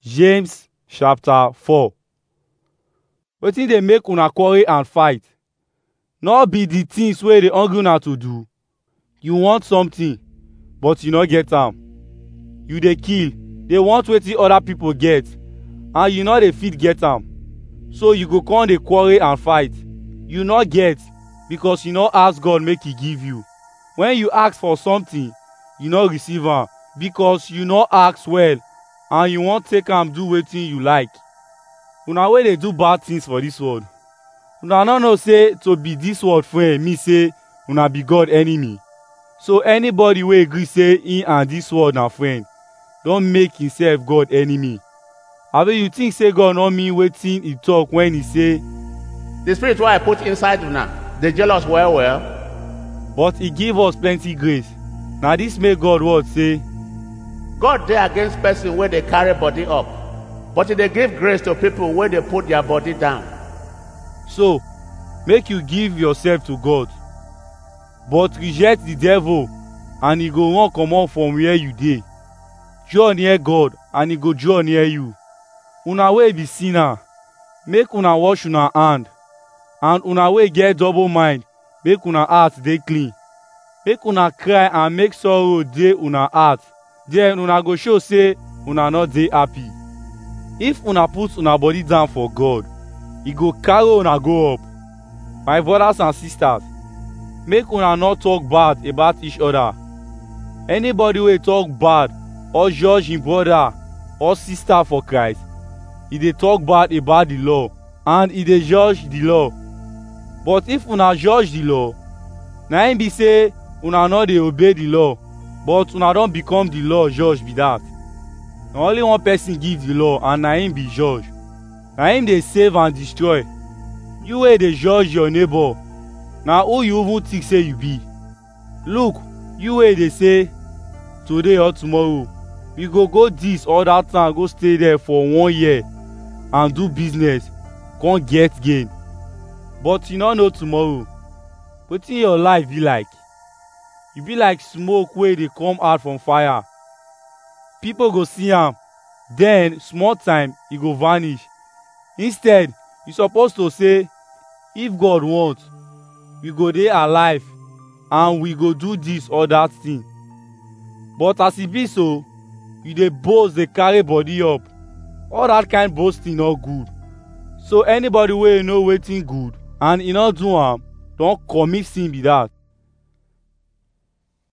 James chapter 4 Wetin dey make una quarrel and fight? No be the things wey dey hungry una to do. You want something but you no get am. You dey kill, dey want wetin other people get and you no dey fit get am. So you go come dey quarrel and fight. You no get because you no ask God make he give you. When you ask for something, you no receive am because you no ask well and you wan take am do wetin you like. Una wey dey do bad things for dis world, una no know say to be dis world friend mean say una be God enemy. So anybody wey gree say him and dis world na friend, don make himself God enemy. Abi you think say God no mean wetin he talk when he say, The spirit wey I put inside una dey jealous well well. but he give us plenty grace. Na dis make God word say, God dey against person wey dey carry body up, but he dey give grace to people wey dey put their body down. So, make you give yourself to God. But reject the devil and he go run comot from where you dey. Draw near God and he go draw near you. Una wey be sinner, make una wash una hand. And una wey get double mind, make una heart dey clean. Make una cry and make sorrow dey una heart. Then una go show say una no dey happy. If una put una body down for God, he go carry una go up. My brothers and sisters, make una no talk bad about each other. Anybody wey talk bad or judge him brother or sister for Christ, he dey talk bad about the law and he dey judge the law. But if una judge the law, na im be say una no dey obey the law, but una don become the law judge be that. Na only one person give the law and na him be judge. Na him dey save and destroy. You wey dey judge your neighbor, na who you even think say you be? Look, you wey dey say, today or tomorrow, we go go this or that town go stay there for one year and do business, come get gain. But you no know tomorrow. Wetin your life be like? E be like smoke wey dey come out from fire. People go see am, then small time e go vanish. Instead, you suppose to say, if God want, we go dey alive and we go do this or that thing. But as e be so, you dey boast dey carry body up. All that kind boasting no good. So anybody wey know wetin good and e no do am, don commit sin be that.